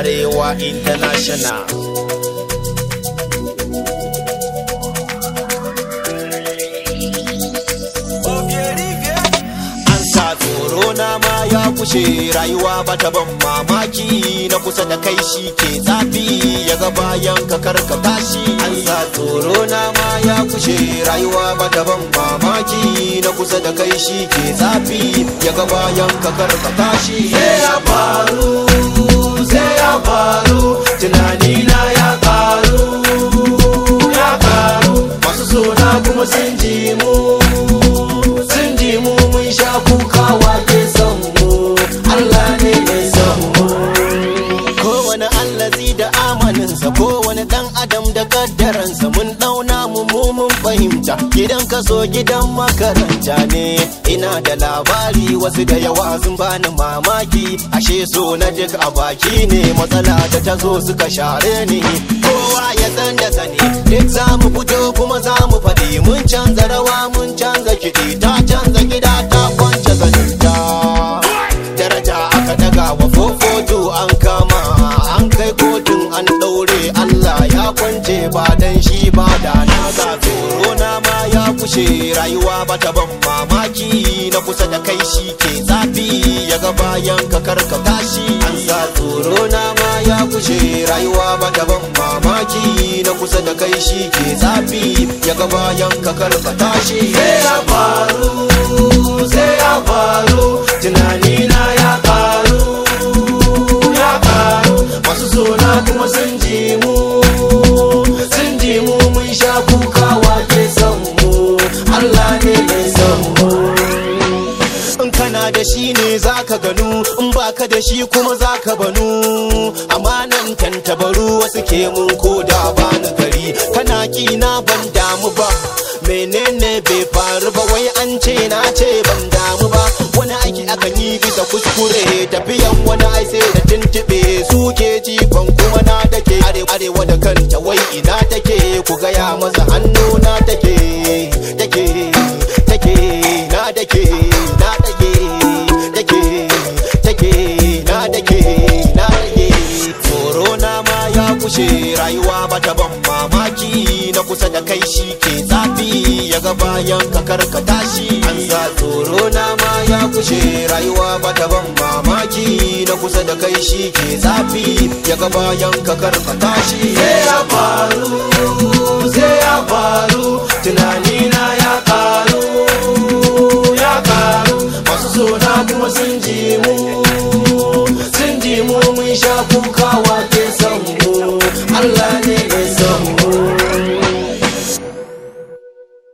Arewa International. An sa tsoro na ma ya kushe rayuwa bata ban mamaki na kusa da kai shi ke zafi ya ga bayan ka karka tashi. An sa tsoro na ma ya kushe rayuwa bata ban mamaki na kusa da kai shi ke zafi ya ga bayan ka karka tashi. Sai ya faru, sai ya faru, tunani na ya karu, ya karu, masu sona kuma sun ji mu. sun ji mu mun sha kuka wake son mu Allah ne mai son mu kowane allazi da amaninsa kowane dan adam da kaddaransa mun dauna mu mu mun fahimta gidan kaso gidan makaranta ne ina da labari wasu da yawa sun bani mamaki ashe so na duk a baki ne matsala da ta zo suka share ni kowa ya san da sani duk za mu fito kuma za mu faɗi mun canza rawa mun canza kiɗi ta canza gida ta kwance zaninta daraja aka daga wa fofoto an kama an kai kotun an ɗaure Allah ya kwance ba dan shi ba da na ga tsoro na ma ya kushe rayuwa bata ban mamaki na kusa da kai shi ke zafi ya ga bayan ka karka tashi an sa tsoro na ma ya kushe rayuwa bata ban mamaki na kusa da kai shi ke zafi ya ga bayan ka karka tashi sai ya faru sai ya faru tunani na ya karu ya karu masu sona kuma sun ji mu sun ji mu mun sha kuka wake son mu Allah ne mai son mu in kana da shi ne zaka ganu in baka da shi kuma zaka banu amanan tantabaru wasu ke mun koda bani gari kana kina ban damu ba menene bai faru ba wai an ce na ce ban damu ba wani aiki akan yi bisa kuskure tafiyan wani ai sai da tuntube suke jifan kuma na take arewa da kanta wai ina take ku gaya masa hannu na take take take na take na take take take na take na take tsoro na ma ya kushe rayuwa bata ban mamaki na kusa da kai shi ke zafi ya ga bayan ka karka tashi an sa tsoro na ma ya kushe rayuwa bata ban mamaki na kusa da kai shi ke zafi ya ga bayan ka karka tashi sai ya faru sai ya faru tunani na ya karu ya karu masu sona kuma sun ji mu sun ji mu mun sha kuka wake son mu Allah ne mai